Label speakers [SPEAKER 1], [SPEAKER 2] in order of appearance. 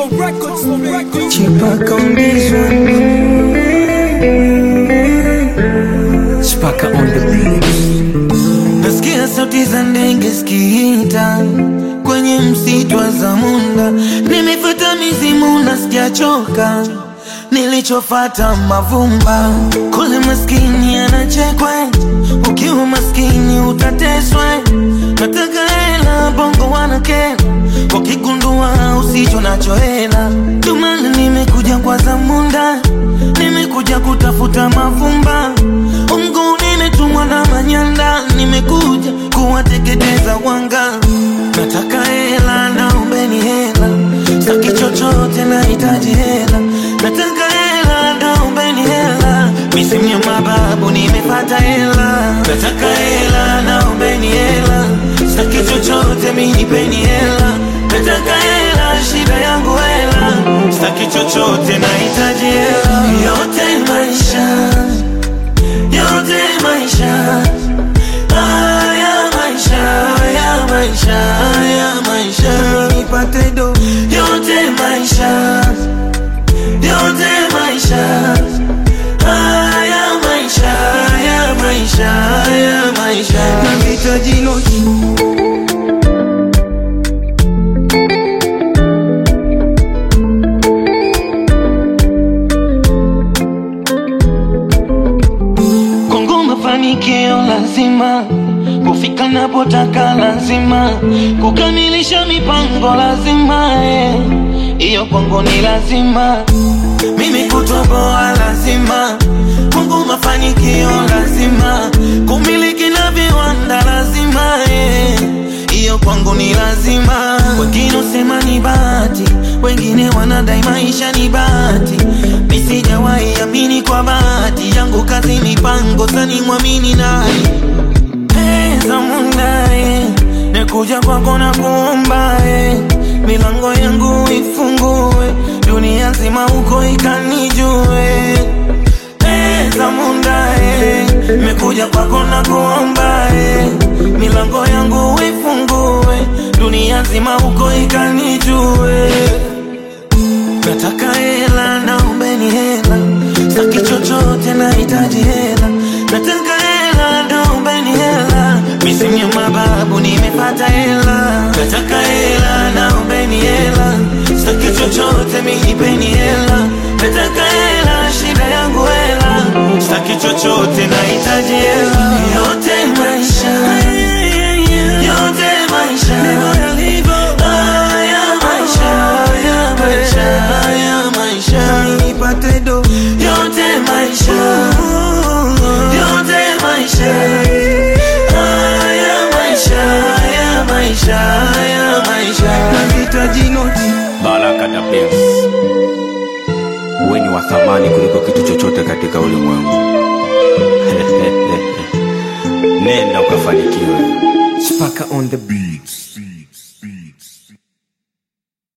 [SPEAKER 1] for records, for records.
[SPEAKER 2] Chipaka on this one. Chipaka on the beat.
[SPEAKER 3] Nasikia sauti za ndege zikiita kwenye msitu wa Zamunda. Nimefuata mizimu na sijachoka, nilichofata mavumba. Kule maskini anachekwe, ukiwa maskini utateswe. Nataka hela, bongo wanakera, wakigundua usicho nacho hela. Ndio maana nimekuja kwa Zamunda, nimekuja kutafuta mavumba. Umgu nimetumwa na manyanda, nimekuja kuwateketeza wanga. Nataka hela, naombeni hela, saki chochote, nahitaji hela. Nataka hela, naombeni hela, misimu ya mababu nimepata hela. Nataka hela, naombeni hela, saki chochote, minipeni hela. Nataka hela, shida yangu hela, saki chochote, nahitaji hela. Yote maisha yote maisha haya maisha haya maisha haya maisha nipate do yote maisha yote maisha haya maisha haya maisha haya maisha nahitaji noti Kongo mafanikio lazima kufika napotaka lazima kukamilisha mipango lazima eh. hiyo kwangu ni lazima mimi kutoboa lazima Kongo mafanikio lazima kumiliki na viwanda lazima eh. hiyo kwangu ni lazima wengine usema ni bahati wengine wanadai maisha ni bahati misijawahi amini kwa bahati yangu kazi mipango sani mwamini nani pesa mundae nekuja kwako na kuomba eh. milango yangu ifungue dunia nzima huko ikanijue pesa mundae mekuja kwako na kuomba eh. milango yangu ifungue dunia nzima huko ikanijue Nataka hela, naombeni hela, saki chochote, nahitaji hela. Nataka hela, naombeni hela, misimu ya mababu nimepata hela. Nataka hela, naombeni hela, saki chochote, minipeni hela. Nataka hela, shida yangu hela, saki chochote, nahitaji hela. Yote maisha, yote maisha, haya maisha, haya maisha, haya maisha, nipate do. Yote maisha, yote maisha, haya maisha, haya maisha, haya maisha, nahitaji noti.
[SPEAKER 4] Baraka da Benz. Wewe ni wa thamani kuliko kitu chochote katika ulimwengu. Nenda ukafanikiwe.
[SPEAKER 2] Chipaka on the beat.